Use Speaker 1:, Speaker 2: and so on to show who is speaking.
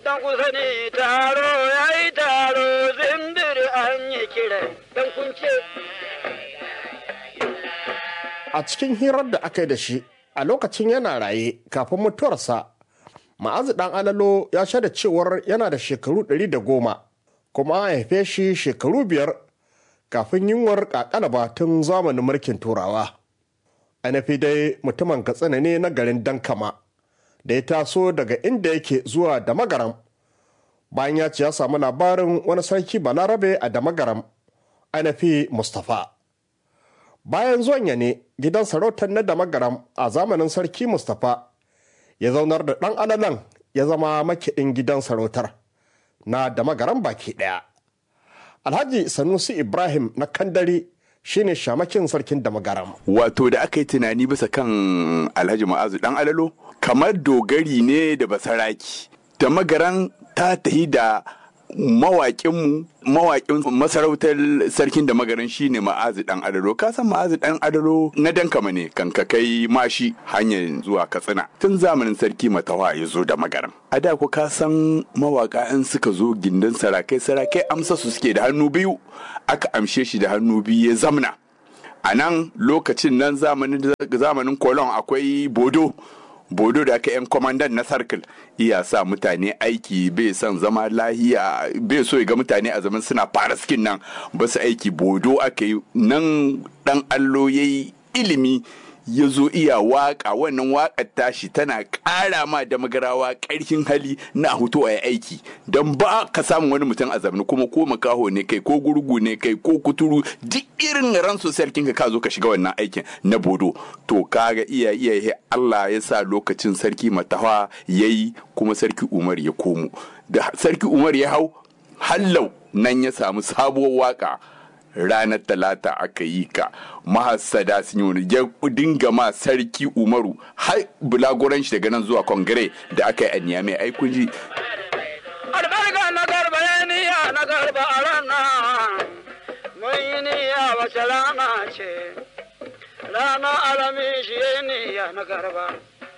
Speaker 1: dan kusa ne taro ya yi taro zindir an yi kira dan kunce.
Speaker 2: A cikin hirar da aka yi da shi a lokacin yana raye kafin mutuwarsa, ma'azu ɗan alalo ya shaida cewar yana da shekaru ɗari da goma kuma an haife shi shekaru biyar kafin yunwar ƙaƙalaba tun zamanin mulkin turawa. Anafi dai mutumin katsina ne na garin Dankama da ya taso daga inda yake zuwa da magaram bayan ya ce ya samu labarin wani sarki balarabe a da magaram Anafi Mustapha. Bayan zuwan ya ne gidan sarautar na da magaram a zamanin sarki Mustapha ya zaunar da ɗan alalan ya zama makiɗin gidan sarautar na da magaram baki ɗaya. Alhaji Sanusi Ibrahim na Kandari shine shamakin sarkin da magaram.
Speaker 3: wato da aka yi tunani bisa kan alhaji ma'azu dan alalo kamar dogari ne da basaraki da magaran ta tahi da mawaƙinmu mawaƙin masarautar sarkin da magaran shine ma'azu dan alalo ka san ma'azu dan alalo na dankama ne kan ka kai mashi hanyar zuwa katsina tun zamanin sarki matawa ya zo da magaran a da ku ka san mawaƙa in suka zo gindin sarakai sarakai amsa su suke da hannu biyu aka amshe shi da hannu biyu ya zamna a nan lokacin nan zamanin kolon akwai bodo bodo da aka yan kwamandan na sarkil iya sa mutane aiki bai son zama lahiya bai so ya ga mutane a zaman suna fara skin nan ba su aiki bodo aka yi nan dan allo ya yi ilimi ya zo iya waka wannan wakar tashi tana ƙara ma da magarawa ƙarfin hali na hutu a aiki don ba ka samun wani mutum a zamani kuma ko makaho ne kai ko gurgu ne kai ko kuturu duk irin ran sosai kinka ka zo ka shiga wannan aikin na bodo to kaga iya iya Allah ya sa lokacin sarki matawa yayi kuma sarki Umar ya komo da sarki Umar ya hau hallau nan ya samu sabuwar waka ranar talata aka yi ka mahassada sun yi wani ya dinga ma sarki umaru har bulagoran shi daga nan zuwa kongire da aka yi a niyame ai kun ji
Speaker 1: Albarka na garba ya niya na garba a ranar. Mun yi niyya wace rana ce. Rana alamishi ya niya na garba.